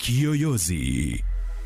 Kiyoyozi.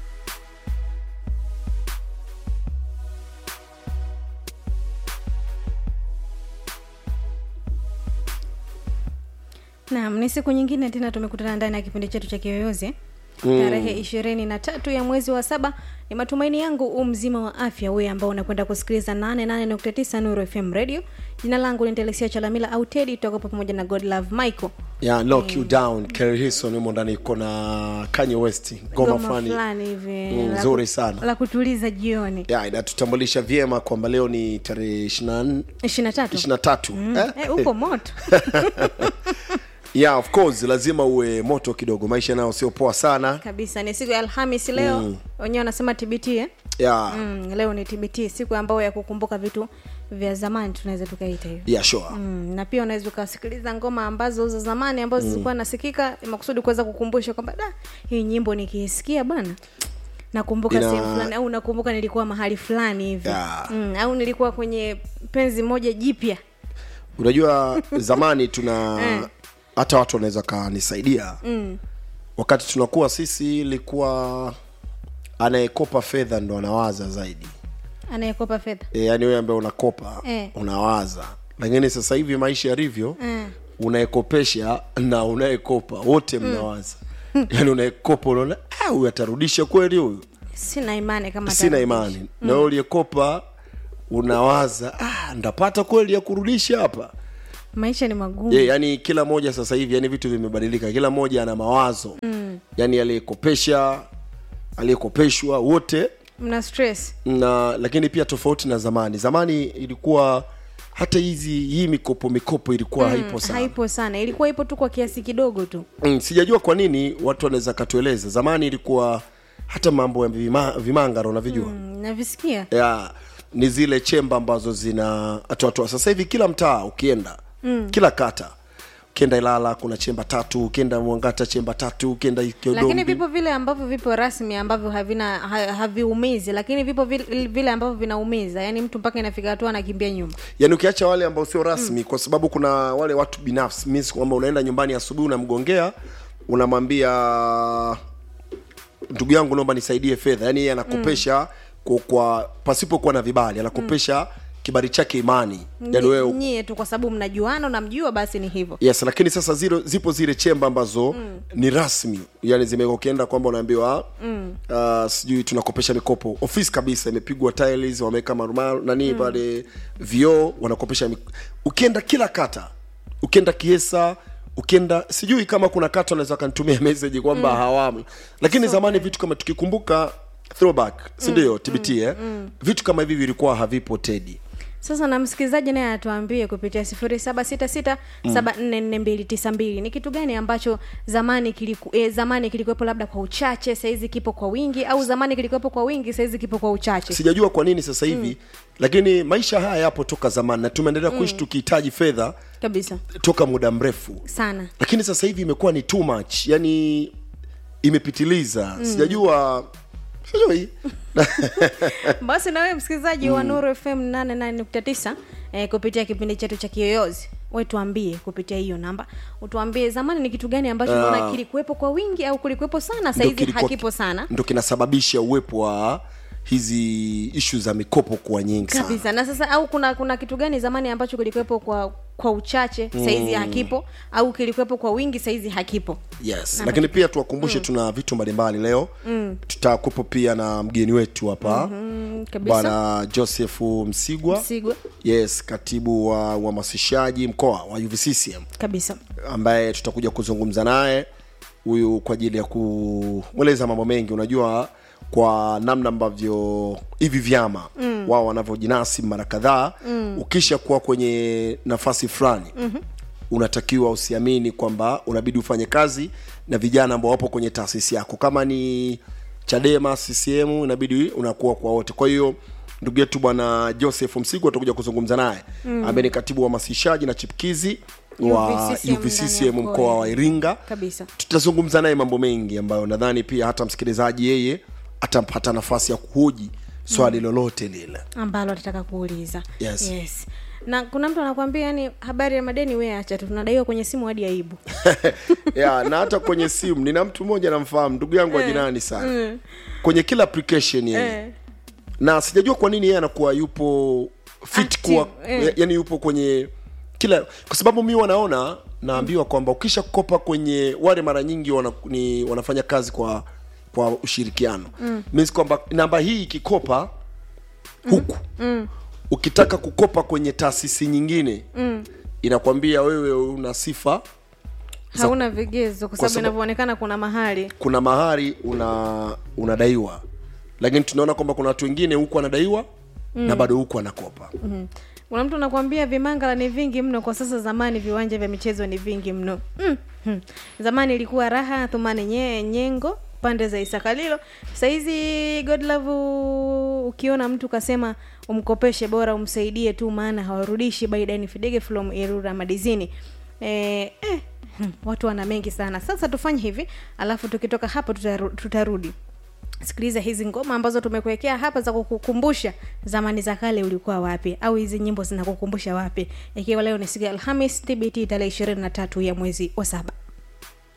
Naam, ni siku nyingine tena tumekutana ndani ya kipindi chetu cha Kiyoyozi tarehe ishirini na tatu ya mwezi wa saba. Ni matumaini yangu u mzima wa afya, wewe ambao unakwenda kusikiliza 88.9 Nuru FM Radio. Jina langu ni Telesia Chalamila au Teddy, tutakuwa pamoja na God Love Michael. yeah, knock you down Kerry Hilson yumo ndani iko na Kanye West ngoma Goma fulani fulani hivi Mm, la nzuri ku- sana. la kutuliza jioni yeah, inatutambulisha vyema kwamba leo ni tarehe 24 ishirini na tatu 23 eh? Eh, upo moto yeah, of course lazima uwe moto kidogo maisha nayo sio poa sana kabisa. Ni siku ya Alhamis leo, wenyewe wanasema TBT eh? yeah, Mm, leo ni TBT, siku ambayo ya kukumbuka vitu vya zamani, tunaweza tukaita hivyo. yeah, sure. Mm, na pia unaweza ukasikiliza ngoma ambazo za zamani ambazo zilikuwa nasikika makusudi kuweza kukumbusha kwamba da hii nyimbo nikiisikia bwana nakumbuka Ina- sehemu fulani au nakumbuka nilikuwa mahali fulani hivi Yeah. mm, au nilikuwa kwenye penzi moja jipya unajua zamani tuna Eh. hata watu wanaweza kanisaidia mm. wakati tunakuwa sisi ilikuwa anayekopa fedha ndo anawaza zaidi anayekopa fedha e, yani wewe ambaye unakopa Eh. unawaza lakini sasa hivi maisha yalivyo Mm. unayekopesha na unayekopa wote mnawaza yani unayekopa unaona "Ah, huyu atarudisha kweli huyu sina imani kama sina atarudisha. imani na wewe uliyekopa unawaza ah, ndapata kweli ya kurudisha hapa maisha ni magumu yeah, yani kila moja sasa hivi yani vitu vimebadilika kila moja ana mawazo mm. yani aliyekopesha aliyekopeshwa wote mna stress na lakini pia tofauti na zamani zamani ilikuwa hata hizi hii mikopo mikopo ilikuwa haipo sana haipo sana ilikuwa ipo tu kwa kiasi kidogo tu mm, sijajua kwa nini watu wanaweza katueleza zamani ilikuwa hata mambo ya vima, vimangaro unavijua mm. mm, navisikia ya ni zile chemba ambazo zina atoatoa sasa hivi kila mtaa ukienda mm. kila kata ukienda ilala kuna chemba tatu ukienda mwangata chemba tatu ukienda lakini Kiodombi. vipo vile ambavyo vipo rasmi ambavyo havina ha, haviumizi lakini vipo vile, vile ambavyo vinaumiza yaani mtu mpaka inafika hatua anakimbia nyumba yaani ukiacha wale ambao sio rasmi mm. kwa sababu kuna wale watu binafsi means kwamba unaenda nyumbani asubuhi unamgongea unamwambia ndugu yangu naomba nisaidie fedha yaani yeye anakopesha mm. kwa, kwa pasipokuwa na vibali anakopesha mm. kibali chake imani yaani wewe Nyi- nyie tu kwa sababu mnajuana unamjua basi ni hivyo yes lakini sasa zilo, zipo zile chemba ambazo mm. ni rasmi yani zimewekwa ukienda kwamba unaambiwa mm. uh, sijui tunakopesha mikopo ofisi kabisa imepigwa tiles wameweka marumaru nani mm. pale vioo wanakopesha mik... ukienda kila kata ukienda kiesa ukienda sijui kama kuna kata wanaweza wakanitumia message kwamba mm. hawamu lakini zamani vitu kama tukikumbuka throwback sindio mm. tbt eh? mm. vitu kama hivi vilikuwa havipo tedi sasa na msikilizaji naye atuambie kupitia sifuri saba sita sita saba nne nne mbili tisa mbili ni kitu gani ambacho zamani kiliku, eh, zamani kilikuwepo labda kwa uchache sahizi kipo kwa wingi au zamani kilikuwepo kwa wingi sahizi kipo kwa uchache sijajua kwa nini sasa hivi mm. lakini maisha haya yapo toka zamani na tumeendelea kuishi tukihitaji fedha kabisa toka muda mrefu sana lakini sasa hivi imekuwa ni too much yani imepitiliza mm. sijajua sijui basi na wewe msikilizaji wa nuru fm 88.9 eh, kupitia kipindi chetu cha kiyoyozi we tuambie kupitia hiyo namba utuambie zamani ni kitu gani ambacho Ah. unaona kilikuwepo kwa wingi au kulikuwepo sana Ndo sahizi kilikuwa- hakipo sana ndo kinasababisha uwepo wa hizi ishu za mikopo kuwa nyingi sana kabisa na sasa au kuna kuna kitu gani zamani ambacho kilikuwepo kwa kwa uchache saizi hakipo au kilikuwepo kwa wingi saizi hakipo yes lakini pia tuwakumbushe tuna vitu mbalimbali leo mm. tutakuwepo pia na mgeni wetu hapa mm, kabisa bwana joseph msigwa Msigwa. yes katibu wa uhamasishaji mkoa wa uvccm kabisa ambaye tutakuja kuzungumza naye huyu kwa ajili ya kumweleza mambo mengi unajua kwa namna ambavyo hivi vyama mm. wao wanavyojinasi mara kadhaa mm. ukisha kuwa kwenye nafasi fulani mm-hmm. unatakiwa usiamini kwamba unabidi ufanye kazi na vijana ambao wapo kwenye taasisi yako kama ni chadema ccm inabidi unakuwa kwa wote kwa hiyo ndugu yetu bwana joseph msigu atakuja kuzungumza naye mm. ambaye ni katibu wa hamasishaji na chipkizi wa UVCCM ndani UVCCM ya mkoa wa Iringa. Kabisa. Tutazungumza naye mambo mengi ambayo nadhani pia hata msikilizaji yeye atampata nafasi ya kuhoji swali lolote lile. ambalo atataka kuuliza Yes. yes na kuna mtu anakwambia yani habari ya madeni we acha tu tunadaiwa kwenye simu hadi aibu ya na hata kwenye simu nina mtu mmoja namfahamu ndugu yangu wa jirani sana kwenye kila application yeye eh. na sijajua kwa nini yeye anakuwa yupo fit Active, kuwa eh. yani yupo kwenye kila kwa sababu mi wanaona naambiwa kwamba ukisha kopa kwenye wale mara nyingi wana, ni, wanafanya kazi kwa kwa ushirikiano mm. means kwamba namba hii ikikopa huku mm. ukitaka kukopa kwenye taasisi nyingine mm. inakwambia wewe una sifa hauna vigezo kwa sababu sababu- inavyoonekana kuna mahali kuna mahari una unadaiwa lakini tunaona kwamba kuna watu wengine huku anadaiwa mm. na bado huku anakopa mm. kuna mtu anakwambia vimangala ni vingi mno kwa sasa zamani viwanja vya michezo ni vingi mno mm. hmm. zamani ilikuwa raha thumani nye, nyengo pande za isakalilo sahizi godlove ukiona mtu kasema umkopeshe bora umsaidie tu maana hawarudishi baidani fidege from irura madizini eh, eh, hmm, watu wana mengi sana sasa tufanye hivi alafu tukitoka hapo tutaru, tutarudi sikiliza hizi ngoma ambazo tumekuwekea hapa za kukukumbusha zamani za kale ulikuwa wapi au hizi nyimbo zinakukumbusha wapi ikiwa leo ni siku ya alhamis tbt tarehe ishirini na tatu ya mwezi wa saba